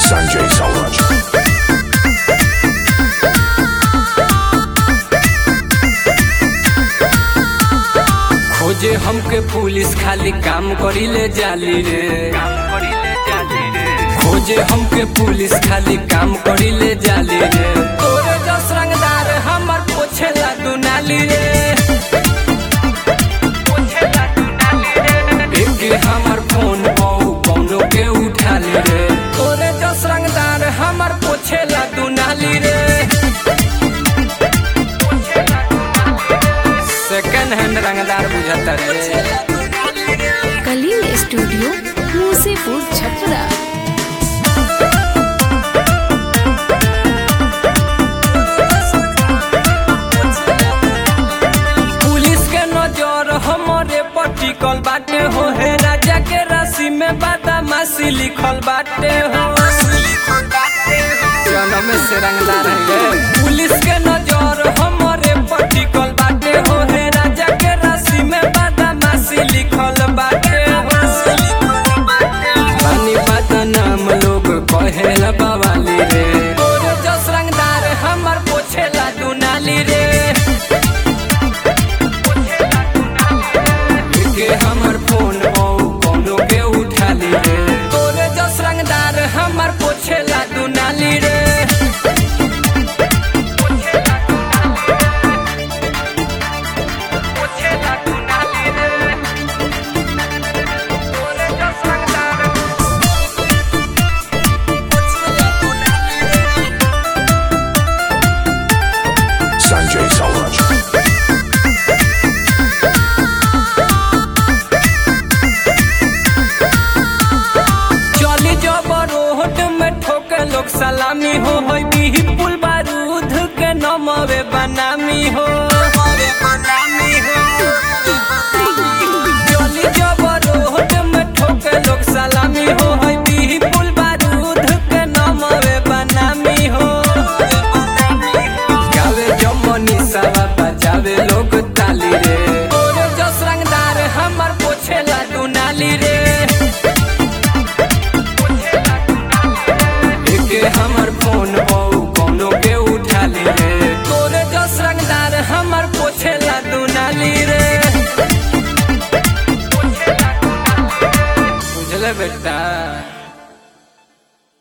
Sanjay Sauraj. खोजे हमके police खाली काम करीले जाली रे खोजे हमके पुलिस खाली काम करीले जाली रे तोरे जस रंगदार हमर पोछेला दुनाली रे एके हमर फोन पाऊ कौनो के उठाली रे तोरे जस रंगदार हमर पोछेला दुनाली रे सेकंड हैंड रंगदार बुझता रे कलिंग स्टूडियो मूसेपुर छपरा पुलिस के नजर हमरे पर टिकल बाटे हो हे राजा के राशि में बदमाशी लिखल बाटे हो जन्म से रंगदार है पुलिस के नजर हमरे पर टिकल बाटे हो हे राजा के राशि में बदमाशी लिखल बाटे हो पानी बात नाम लोग कहेला बवाली रे तोरे जस रंगदार हमर पोछेला दुनाली रे के हमर फोन बहु कोनो के उठाली रे तोरे जस रंगदार हमर पोछेला दुनाली रे Sanjay Sauraj. चली जब रोड में ठोके लोग सलामी हो होई बिही पुल बारूद के नमवे बनामी हो